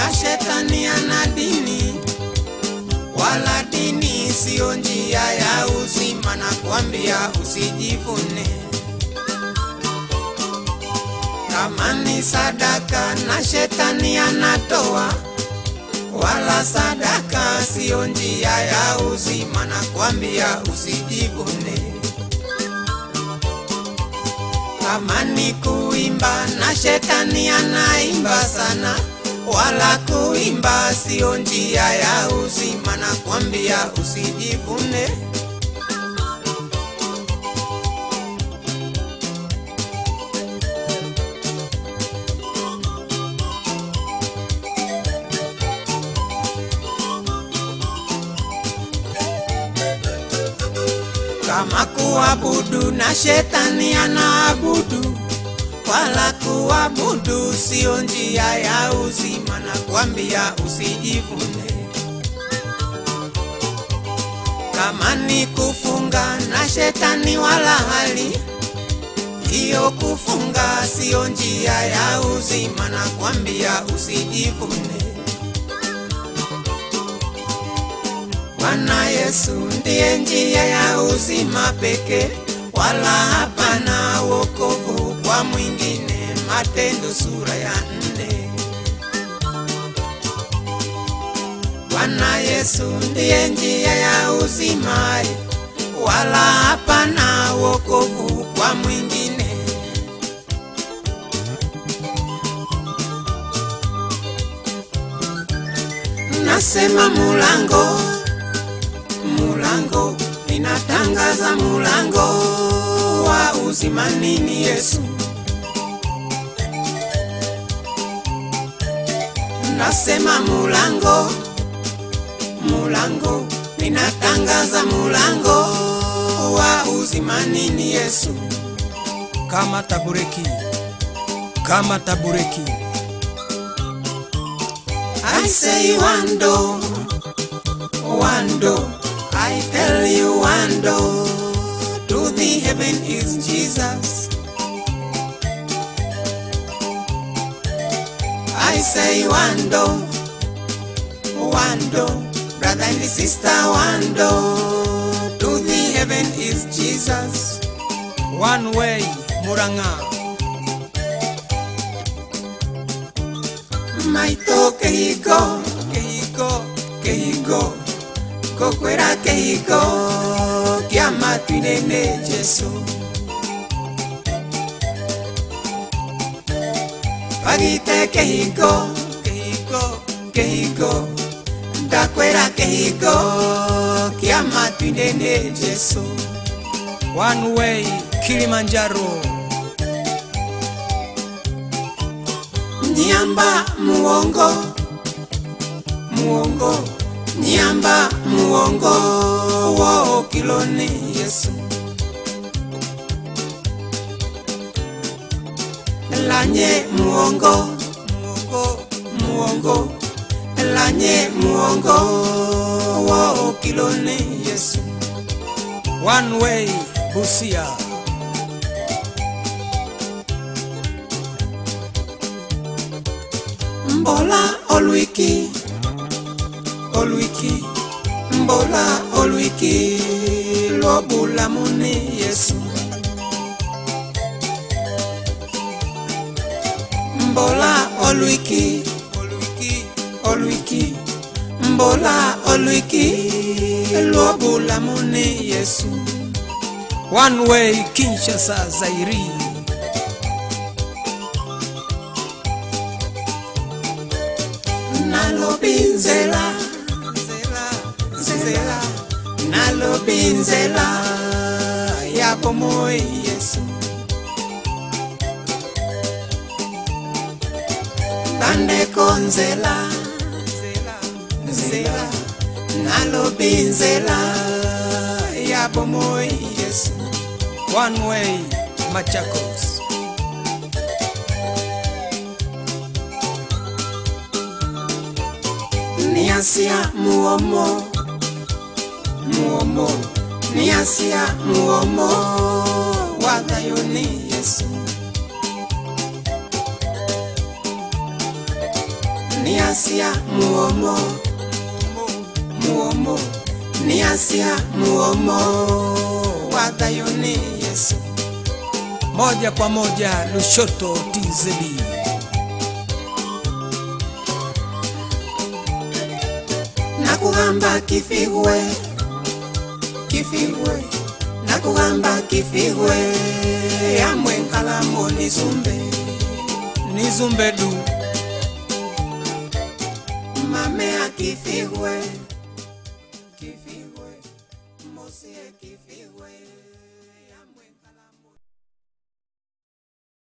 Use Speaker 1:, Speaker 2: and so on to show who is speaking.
Speaker 1: na shetani ana dini, wala dini siyo njia ya uzima, na kuambia usijivune. Kama ni sadaka na shetani anatoa, wala sadaka siyo njia ya uzima, na kuambia usijivune. Kama ni kuimba na shetani anaimba sana, wala kuimba sio njia ya uzima, na kwambia usijivune. Kama kuabudu na shetani anaabudu, wala kuabudu sio njia ya uzima, na kwambia usijivune. Kama ni kufunga na shetani wala hali hiyo, kufunga sio njia ya uzima, na kwambia usijivune. Bwana Yesu ndiye njia ya uzima pekee, wala hapana wokovu kwa mwingine. Matendo sura ya nne. Bwana Yesu ndiye njia ya uzima, wala hapana wokovu kwa mwingine. Nasema mulango mulango, ninatangaza mulango wa uzima nini Yesu. Nasema mulango, mulango, ninatangaza mulango wa uzima nini Yesu.
Speaker 2: kama tabureki, kama tabureki.
Speaker 1: I say one door, one door. I tell you one door to the heaven is Jesus. I say one door, one door, brother and sister, one door to the heaven is Jesus.
Speaker 2: One way, Muranga.
Speaker 1: Maito keiko, keiko, keiko, kokwera keiko, kiama twinene Jesu. Pagite keiko, keiko, keiko, ndakwera keiko, kiama twinene Jesu.
Speaker 2: One way, Kilimanjaro.
Speaker 1: Nyamba muongo, muongo, nyamba muongo, wo kiloni Yesu. Lanye muongo, muongo, muongo, lanye muongo, wo kiloni Yesu.
Speaker 2: One way, Busia.
Speaker 1: Mbola olwiki, olwiki, mbola olwiki, lobula muni Yesu. Mbola olwiki, olwiki, olwiki, mbola olwiki, lobula muni Yesu.
Speaker 2: One way, Kinshasa, Zairi.
Speaker 1: nalobinzela nzela nzela nalobinzela ya bomoi yesu bandeko nzela nzela nzela nalobinzela ya bomoi yesu
Speaker 2: One way, Machakos.
Speaker 1: niasia muomo muomo niasia muomo wa thayuni yesu niasia muomo muomo niasia muomo wa thayo ni yesu
Speaker 2: moja kwa moja Lushoto TZ.
Speaker 1: nakugamba kifigwe kifigwe nakugamba kifigwe amwe nkalamo nizumbe
Speaker 2: Nizumbedu
Speaker 1: mame akifigwe